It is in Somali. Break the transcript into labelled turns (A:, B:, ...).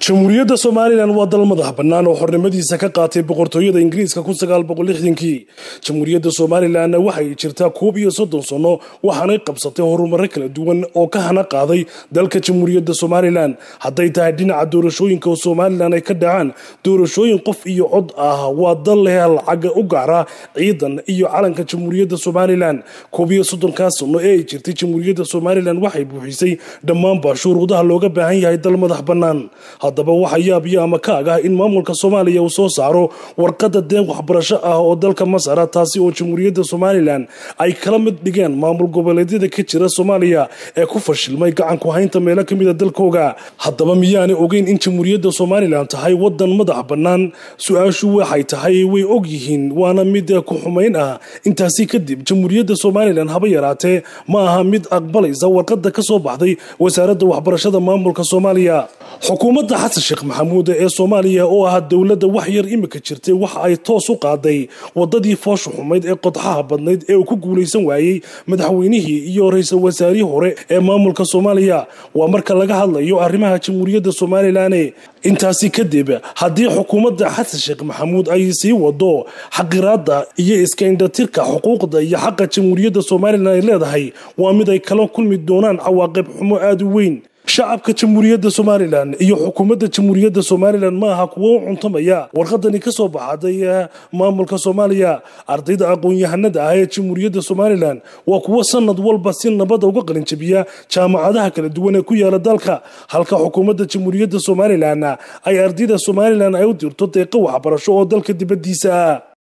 A: jamhuuriyadda somalilan waa dal madax bannaan oo xornimadiisa ka qaatay boqortooyada ingiriiska kii jamhuuriyadda somalilanna waxay jirtaa koob iyo soddon sanno waxaanay qabsatay horumaro kala duwan oo ka hana qaaday dalka jamhuuriyadda somalilan hadday tahay dhinaca doorashooyinka oo somalilan ay ka dhacaan doorashooyin qof iyo cod ah waa dal leh lacaga u gaara ciidan iyo calanka jamhuuriyadda somalilan koob iyo soddonkaa sanno ee ay jirtay jamhuuriyadda somalilan waxay buuxisay dhammaanba shuruudaha looga baahan yahay dal madax bannaan haddaba waxa yaabyo ama kaag ah in maamulka soomaaliya uu soo saaro warqadda deen waxbarasho ah oo dalka masara taasi oo jamhuuriyadda somalilan ay kala mid dhigeen maamul goboleedyada ka jira soomaaliya ee ku fashilmay gacanku haynta meelo ka mid a dalkooga haddaba miyaanay ogeyn in jamhuuriyadda somalilan tahay wadan madax bannaan su-aashu waxay tahay way og yihiin waana mid ku xumayn ah intaasi kadib jamhuuriyadda somalilan haba yaraatee ma aha mid aqbalaysa warqadda ka soo baxday wasaaradda waxbarashada maamulka soomaaliya xukuumadda xasan sheekh maxamuud ee soomaaliya oo ah dowladda wax yar imika jirtay waxa ay toos u qaaday wadadii foosha xumayd ee qodxaha badnayd ee uu ku guulaysan waayey madaxweynihii iyo ra-iisul wasaarihii hore ee maamulka soomaaliya waa marka laga hadlayo arrimaha jamhuuriyadda somalilan intaasi kadib haddii xukuumadda xasan sheekh maxamuud ay sii wado xaqiraada iyo iska indhatirka xuquuqda iyo xaqa jamhuuriyadda somalilan ay leedahay waa mid ay kala kulmi doonaan cawaaqib xumo aada u weyn shacabka jamhuuriyadda somalilan iyo xukuumadda jamhuuriyadda somalilan ma aha kuwo u cuntamaya warqadani ka soo baxaday maamulka soomaaliya ardayda aqoon-yahanada ah ee jamhuuriyadda somalilan waa kuwo sanad walba si nabada uga qalinjabiya jaamacadaha kala duwan ee ku yaala dalka halka xukuumadda jamhuuriyadda somalilan ay ardayda somalilan ay u dirto deeqo waxbarasho oo dalka dibadiisa ah